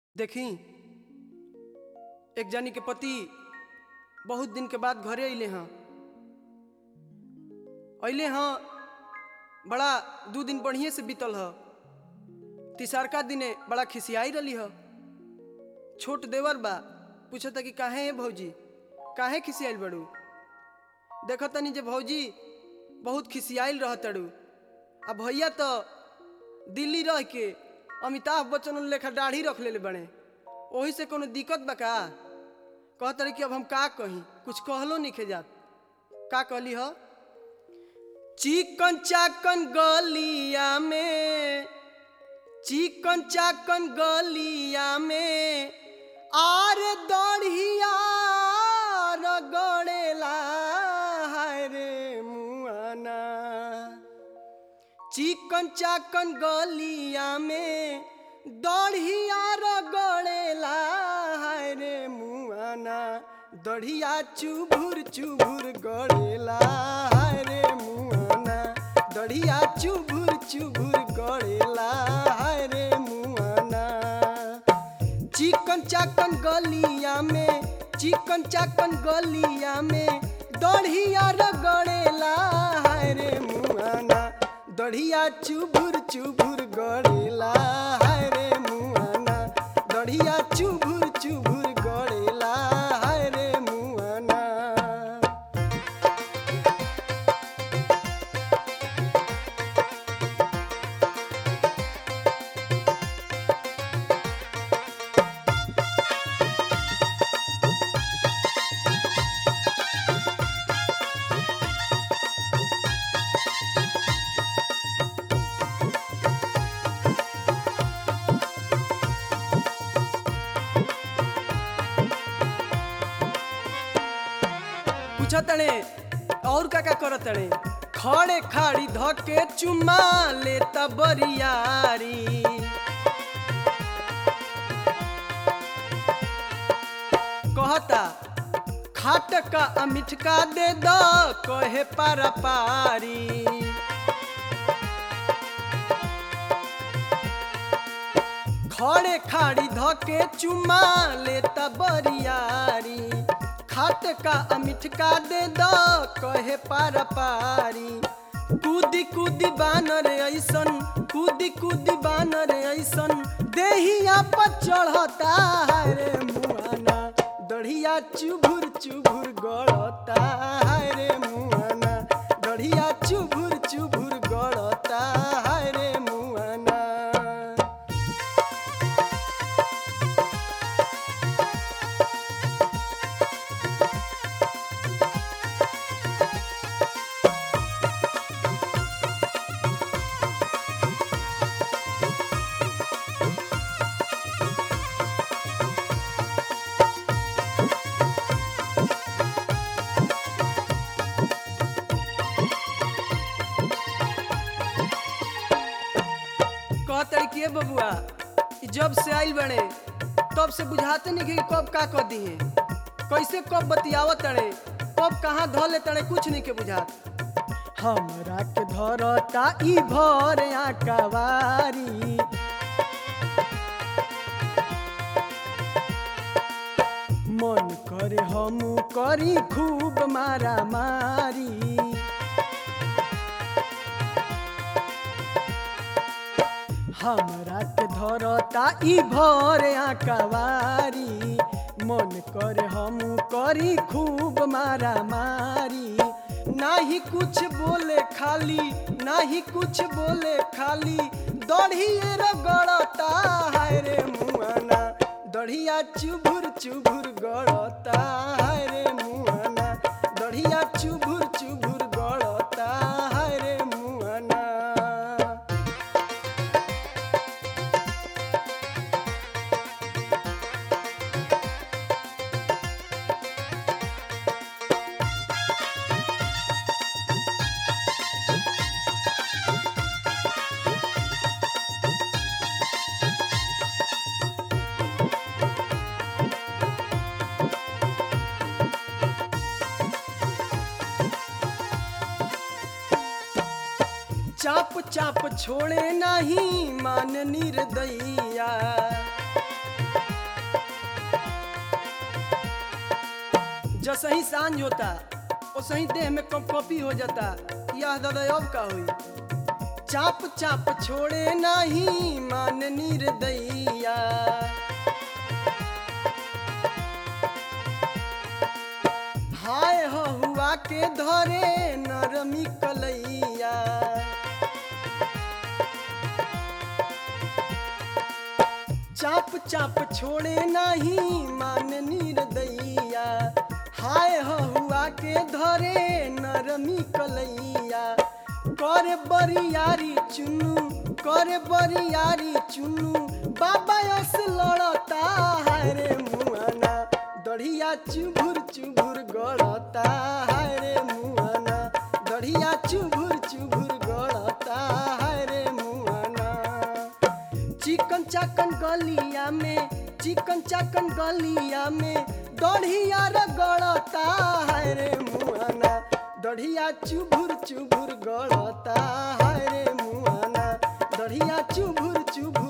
देखी एक जानी के पति बहुत दिन के बाद घरे अइले हैं अइले हैं बड़ा दू दिन बढ़िए से बीतल ह तिसारका दिने बड़ा खिसियाई रही ह छोट देवर बा पूछता कि काहे है भौजी काहे खिसियाइल बड़ू देख तनी जे भौजी बहुत खिसियाइल रह तड़ू आ भैया तो दिल्ली रह के अमिताभ बच्चन लेखा दाढ़ी रख ले बड़े ओही से कोनो दिक्कत बा का कहत रही कि अब हम का कही कुछ कहलो नहीं जात का कहली ह चिकन चाकन गलिया में चिकन चाकन गलिया में आर दढ़िया रगड़ेला हाय रे मुआना चिकन चाकन गलिया में दढ़िया रगड़ेला हाय रे मुआना दढ़िया चुभुर चुभुर गड़ेला हाय रे मुआना दढ़िया चुभुर चुभुर गड़ेला हाय रे मुआना चिकन चाकन गलिया में चिकन चाकन गलिया में दढ़िया रगड़ेला हाय रे मुआना दढ़िया चुभुर चुभुर गड़ेला हाय रे मुआना दढ़िया चुभुर चुभुर गड़ेला हाय रे मुआना पूछा तड़े और का का करत तड़े खड़े खाड़ी धके चुमा लेता बरियारी कहता खाट का अमिठ का दे दो कहे पारा पारी खड़े खाड़ी धके चुमा लेता बरियारी खाट का अमिठ का दे दो कहे पारा पारी कूदी कूदी बानर ऐसन कूदी कूदी बानर ऐसन देहिया पर चढ़ता है रे मुआना दढ़िया चुभुर चुभुर गड़ता है रे मुआना दढ़िया चुभुर चुभुर गड़ता है रे मुआना कहते कि बबुआ ई जब से आइल बड़े तब से बुझाते नहीं कि कब का कर दी है कैसे कब बतियावत तड़े कब कहाँ धो ले तड़े कुछ नहीं के बुझात हमरा के धरता ई भर आकावारी मन करे हम करी खूब मारा मारी हमरा के धरता ई भर आकावारी मन करे हम करी खूब मारा मारी नाही कुछ बोले खाली नाही कुछ बोले खाली दढ़िए रगड़ता हाय रे मुआना दढ़िया चुभुर चुभुर गड़ता हाय रे मुआना दढ़िया चुभुर चुभुर गड़ता हाय रे मुआना चाप चाप छोड़े नहीं मान निर्दैया जसही सांझ होता ओसही देह में कप कपी हो जाता यह दादा अब का हुई चाप चाप छोड़े नहीं मान निर्दैया हाय हो हुआ के धरे नरमी कलैया चाप चाप छोड़े नहीं मान निर्दैया हाय हो हुआ के धरे नरमी कलैया करे बरियारी चुनू करे बरियारी चुनू बाबा यस लड़ता हाय रे मुआना दढ़िया चुभुर चुभुर गड़ता हाय रे मुआना दढ़िया चुभुर चुभुर गड़ता हाय रे मुआना चिकन चाकन गलिया में चिकन चाकन गलिया में दढ़िया रगड़ता है रे मुआना दढ़िया चुभुर चुभुर गड़ता है रे मुआना दढ़िया चुभुर चुभुर